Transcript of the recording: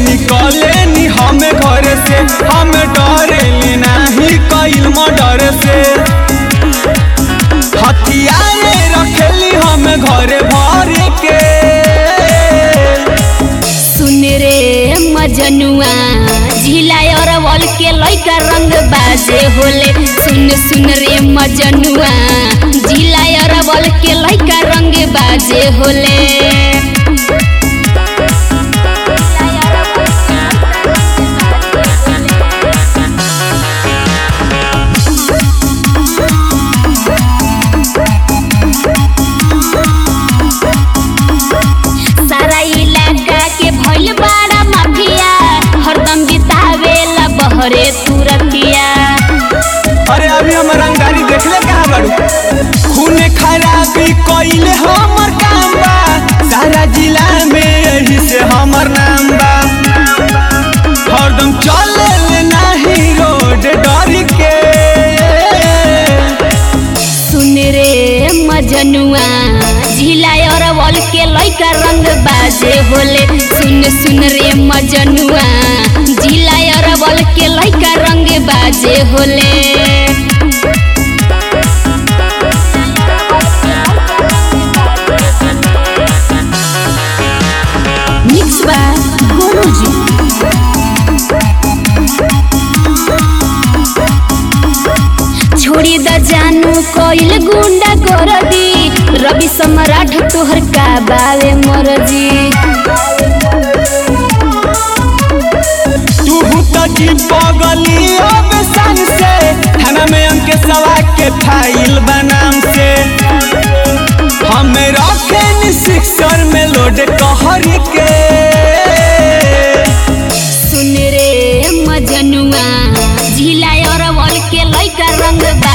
निकले नी हम घर से हम डरे नहीं कईल मर्डर से हथियारे रखेली हम घरे भर के सुन रे मजनुआ झिला अरवल के लइका रंग बाजे होले सुन सुन रे मजनुआ झिला अरवल के लइका रंग बाजे होले सारा इलाका के भइल बड़ा माफिया हरदम बितावेला बहरे तुरतिया अरे अभी हम रंगदारी देखले कहाँ बाड़ू खून खराबी कइले हमर काम बा सारा जिला में यही से हमर नाम बा हरदम चले ले नाही रोड डर के सुन रे मजनुआ झिला अरवल के लइका रंग बाजे होले सुन सुन रे मजनुआ झिला अरवल के लइका रंग बाजे होले मिक्स बा गुरुजी छोड़ी द जानू कोइल गुंडा कर दी रवि सम्राट तोहर का बावे मरजी तू तो जी पगली अब सन से थाना में अंके सवा के फाइल बनाम से हमें रखे नी सिक्सर में लोड कहर के सुन रे मजनुआ झिला अरवल के लइका रंग बा